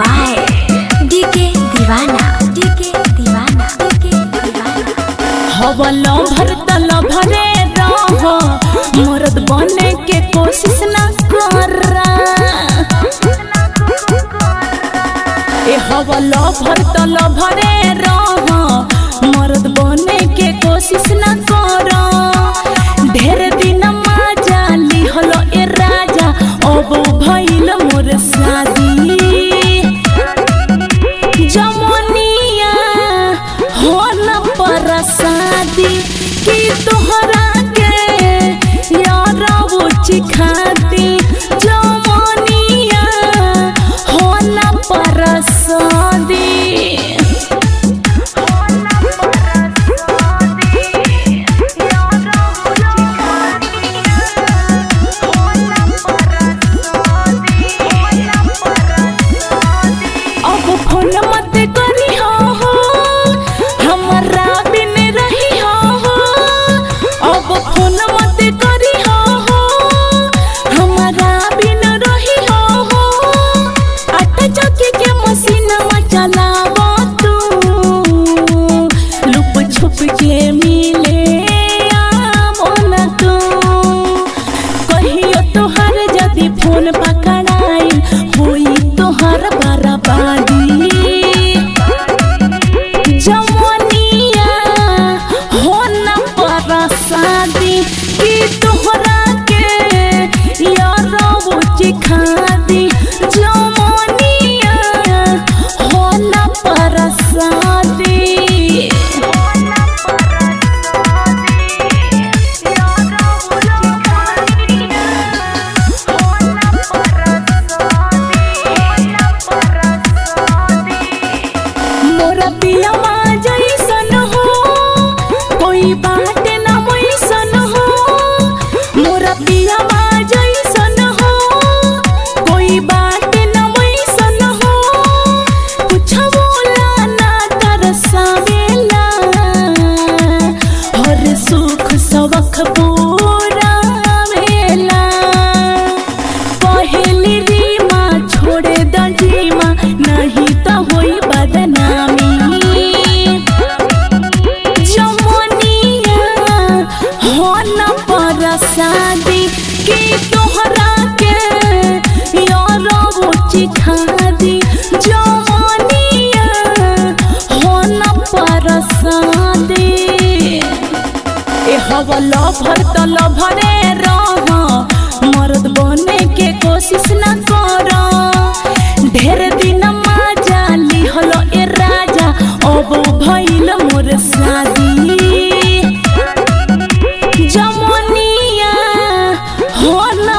by DK Deewana DK Deewana DK Deewana हवल भरतल भरे रह मरद बने के कोशिश न कर ए हवल भरतल भरे रह मरद बने के कोशिश न कर ढेर दिन माजा लिहल ए राजा अब भइल मोर शादी जमनिया हो न परसादी कि तोहरा के यारा वो चिखाती जमनिया हो न परसादी अब फोन मत करी हो हो हमरा बिन रही हो हो अब फोन मत करी हो हो हमरा बिन रही हो हो आटा चक्की के मशीनवा चलाव तू लुप छुप के मिले आमन तू कहियो तोहर जदि फोन पकड़ाई होई तोहर बराबादी जमनिया हो न परसादी कि तोहरा के यारा वो चिखादी जमनिया हो न परसादी मोरा पियावा जैसन हो कोई बात ना वैसन हो मोरा पियावा जैसन हो कोई बात ना वैसन हो कुछ बोला ना तरसावेला हर सुख सबक पूरा वेला पहली रीमा छोड़े दीमा नहीं तो होई बदनामी जमनिया हो न परसादी कि तोहरा के यारा वो चिखा दी जमनिया हो न परसादी ए हवल भरतल भरे रह मर्द बने के कोशिश न कर ढेर दिन माजा लिहल ए राजा अब भइल मोर शादी जमनिया हो न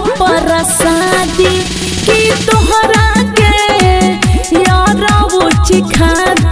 परसादी कि तोहरा के यारा वो चिखा